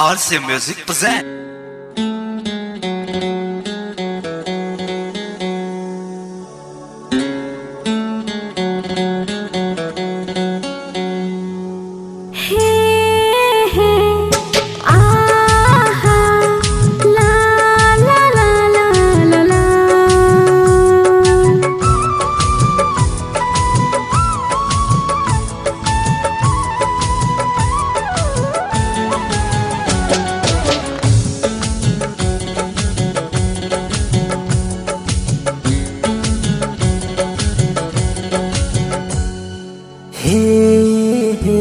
RC Music present. हे हे आहा ला ला ला ला ला ला हे हे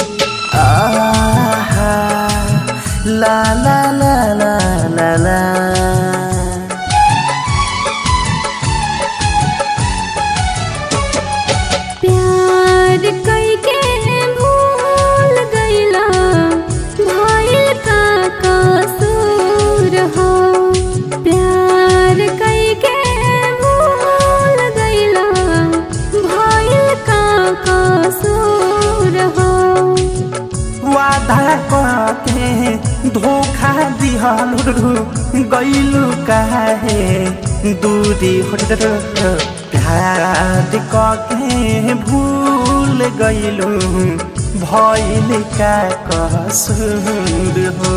आहा ला ला ला ला ला ला प्यार कई के भूल गईला भइल का कसूर हो प्यार कई के भूल गईला भइल का कसूर हो वादा के धोखा दिहलु गइलु काहे दूरी हट प्यार के भूल गइलु भइल का कसूर हो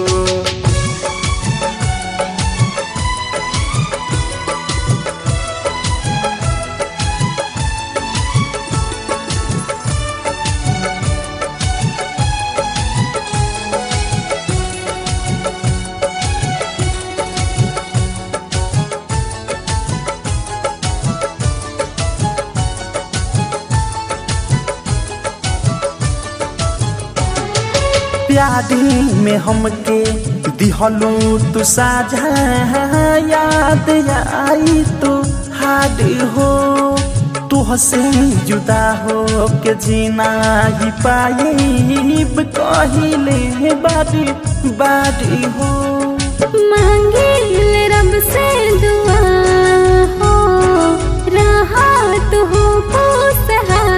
प्यारी में हमके दिहलू तू साझा याद आई तू हाड हो तुहसे जुदा हो के जीना ही पाइब कहिले बारी बारी हो मांगिल रब से दुआ हो राहत हो खुशहाल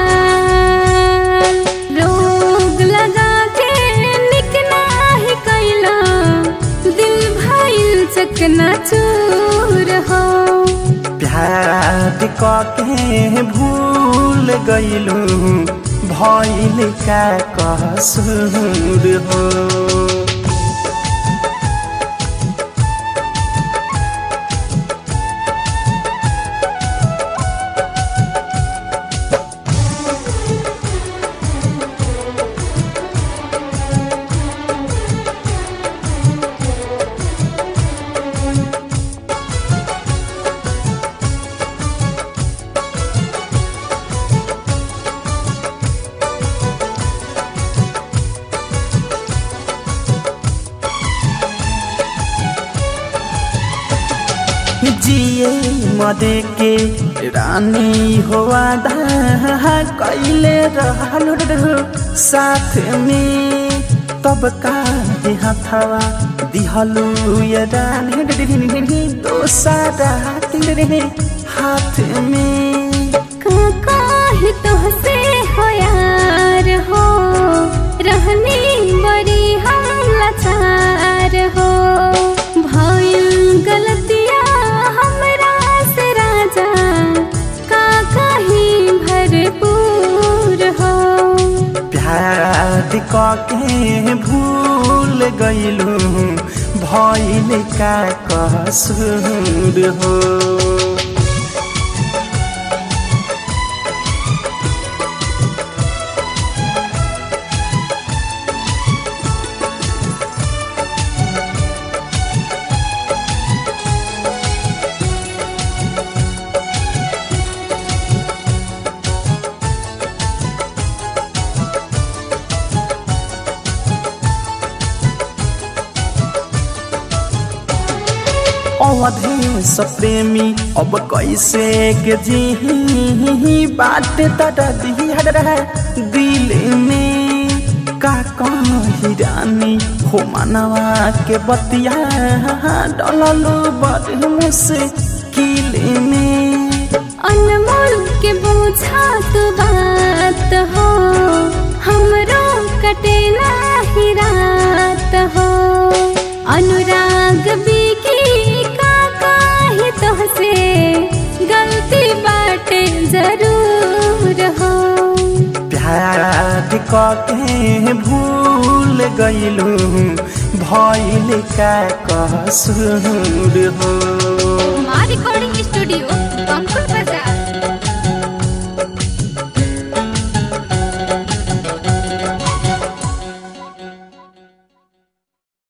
रोग लगा के निकना ही कैला दिल भइल चकना चूर हो प्यार के भूल गइलू भइल का कसूर हो जिए मदे के रानी हो आधा कैले रहल साथ में तब का हथवा दिहलू ये रानी दोसारा तेरे हाथ में काका ही तुहसे हो यार हो रहनी बड़ी हम लाचार हो भइल गलतिया हमरा से राजा काका ही भरपूर हो प्यार के भूल गइलू भइल का कसूर हो अवधेश प्रेमी अब कैसे के जी बात तटा दिल में का कही रानी हो मनवा के बतिया डललू बड़ मुश्किल में अनमोल के बोझा तो बात हो हमरो कटे नाही रात हो अनुराग बिकी का काहे तोहसे गलती बाटे जरूर हो प्यार कके भूल गईलू भइल का कसूर हो हमारी रिकॉर्डिंग स्टूडियो कंकुल